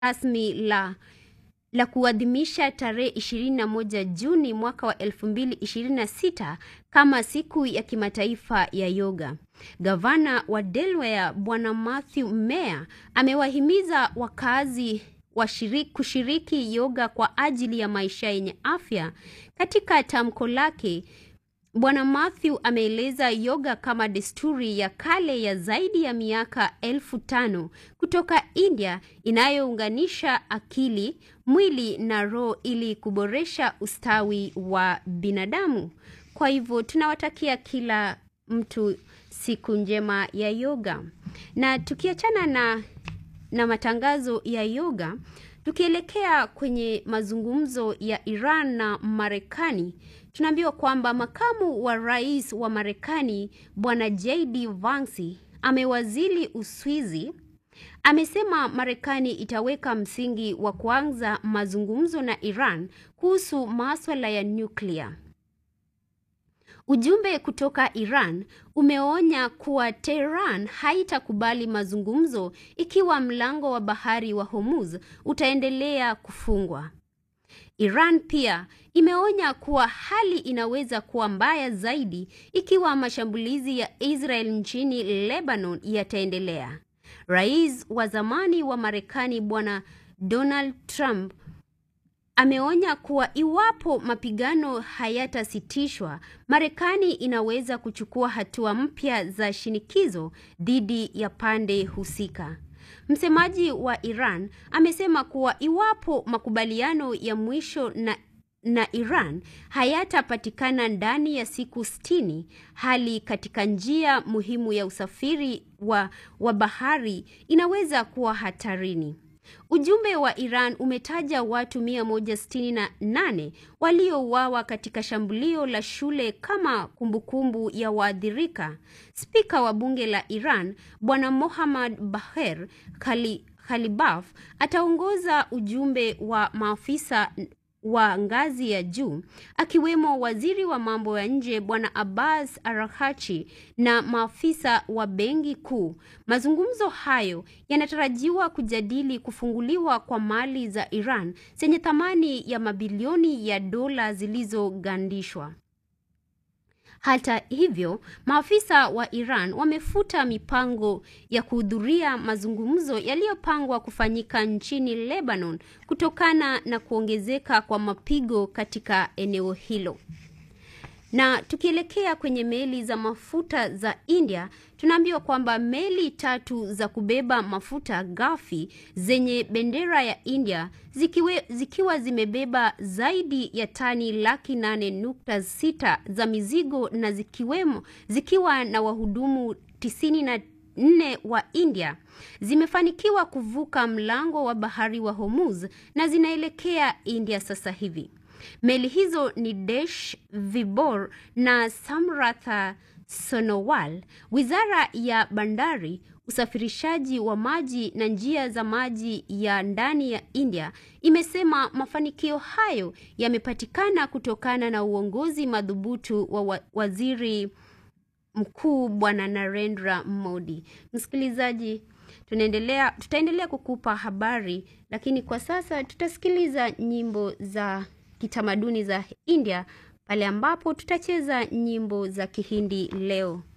rasmi la la kuadhimisha tarehe 21 Juni mwaka wa 2026 kama siku ya kimataifa ya yoga. Gavana wa Delaware Bwana Matthew Meyer amewahimiza wakazi washiriki kushiriki yoga kwa ajili ya maisha yenye afya. Katika tamko lake, Bwana Matthew ameeleza yoga kama desturi ya kale ya zaidi ya miaka elfu tano kutoka India inayounganisha akili, mwili na roho ili kuboresha ustawi wa binadamu. Kwa hivyo tunawatakia kila mtu siku njema ya yoga. Na tukiachana na na matangazo ya yoga, tukielekea kwenye mazungumzo ya Iran na Marekani, tunaambiwa kwamba makamu wa rais wa Marekani Bwana JD Vance amewazili Uswizi amesema Marekani itaweka msingi wa kuanza mazungumzo na Iran kuhusu maswala ya nyuklia. Ujumbe kutoka Iran umeonya kuwa Tehran haitakubali mazungumzo ikiwa mlango wa bahari wa Hormuz utaendelea kufungwa. Iran pia imeonya kuwa hali inaweza kuwa mbaya zaidi ikiwa mashambulizi ya Israel nchini Lebanon yataendelea. Rais wa zamani wa Marekani Bwana Donald Trump ameonya kuwa iwapo mapigano hayatasitishwa, Marekani inaweza kuchukua hatua mpya za shinikizo dhidi ya pande husika. Msemaji wa Iran amesema kuwa iwapo makubaliano ya mwisho na na Iran hayatapatikana ndani ya siku sitini, hali katika njia muhimu ya usafiri wa, wa bahari inaweza kuwa hatarini. Ujumbe wa Iran umetaja watu 168 waliouawa katika shambulio la shule kama kumbukumbu ya waathirika. Spika wa bunge la Iran Bwana Mohammad Baher Khali, Khalibaf ataongoza ujumbe wa maafisa wa ngazi ya juu akiwemo waziri wa mambo ya nje Bwana Abbas Araghchi na maafisa wa benki kuu. Mazungumzo hayo yanatarajiwa kujadili kufunguliwa kwa mali za Iran zenye thamani ya mabilioni ya dola zilizogandishwa. Hata hivyo, maafisa wa Iran wamefuta mipango ya kuhudhuria mazungumzo yaliyopangwa kufanyika nchini Lebanon kutokana na kuongezeka kwa mapigo katika eneo hilo. Na tukielekea kwenye meli za mafuta za India, tunaambiwa kwamba meli tatu za kubeba mafuta ghafi zenye bendera ya India zikiwe, zikiwa zimebeba zaidi ya tani laki nane nukta sita za mizigo na zikiwemo zikiwa na wahudumu tisini na nne wa India zimefanikiwa kuvuka mlango wa bahari wa Hormuz na zinaelekea India sasa hivi. Meli hizo ni Desh Vibor na Samratha Sonowal. Wizara ya Bandari, usafirishaji wa maji na njia za maji ya ndani ya India imesema mafanikio hayo yamepatikana kutokana na uongozi madhubutu wa, wa waziri mkuu Bwana Narendra Modi. Msikilizaji, tunaendelea tutaendelea kukupa habari, lakini kwa sasa tutasikiliza nyimbo za kitamaduni za India pale ambapo tutacheza nyimbo za Kihindi leo.